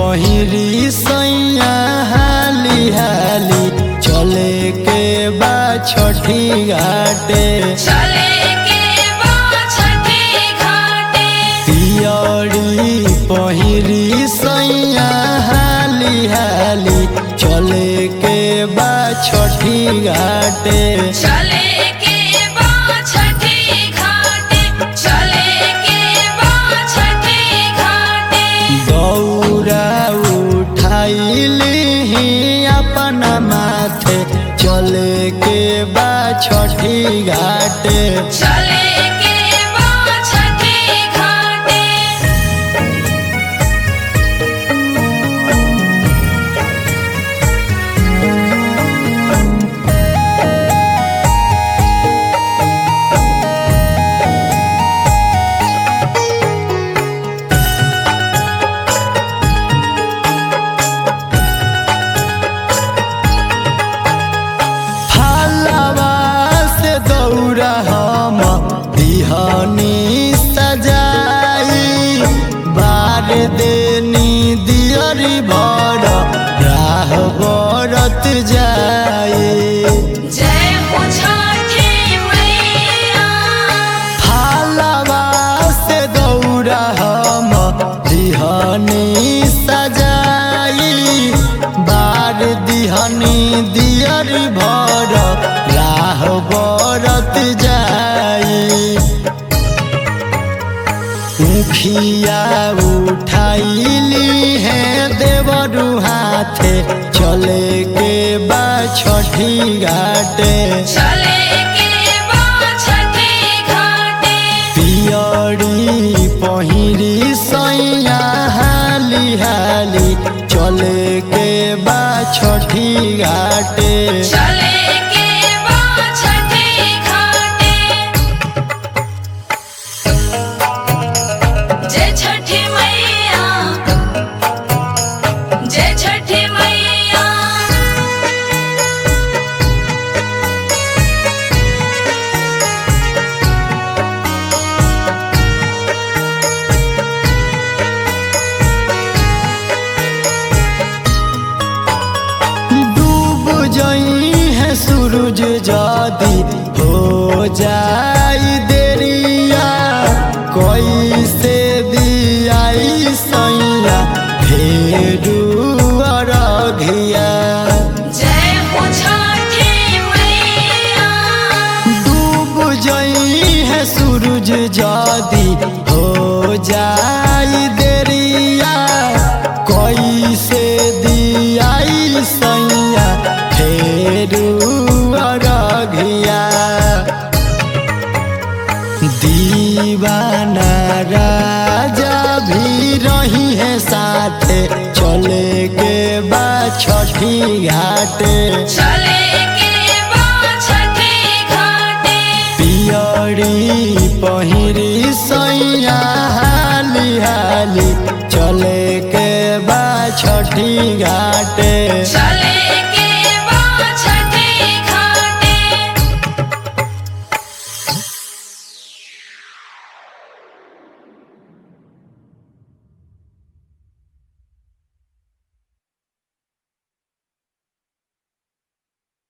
पहिरी सैया हाली हाली चले के बा छठी घाटे चले के बा छठी घाटे पियरी पहिरी सैया हाली हाली चले के बा छठी घाटे चले के बा छठी घाटे चले के बा छठी घाटे दौरा उठाइली अपना माथे चले के बा छठी घाटे चले के बा छठी घाटे फलवा से दौरा हम बिहनी सजाई बार देनी दियरी भर राह बरत जाई जय हो छठी मैया फलवा से दौरा हम दिहनी सजाई बार दिहनी दियर भर राह बरत जाई मुखिया उठाइली है देवरु हाथे चले के बा छठी घाटे चले के बा छठी घाटे पियरी पहिरी सैया हाली हाली चले के बा छठी घाटे चले के बा छठी घाटे जय छठी मैया जय छठी मैया डूब जई है सूरज जादी हो जाई देरिया कोई से दियाई सैया फेरू अरघिया जय हो छठी मैया डूब जई है सूरज जादी हो जाई देरिया कोई से दियाई सैया फेरू अरघिया दीवाना राजा भी रही है साथे चले के बा छठी घाटे चले के बा छठी घाटे पियरी पहिरी सैया हाली हाली चले के बा छठी घाट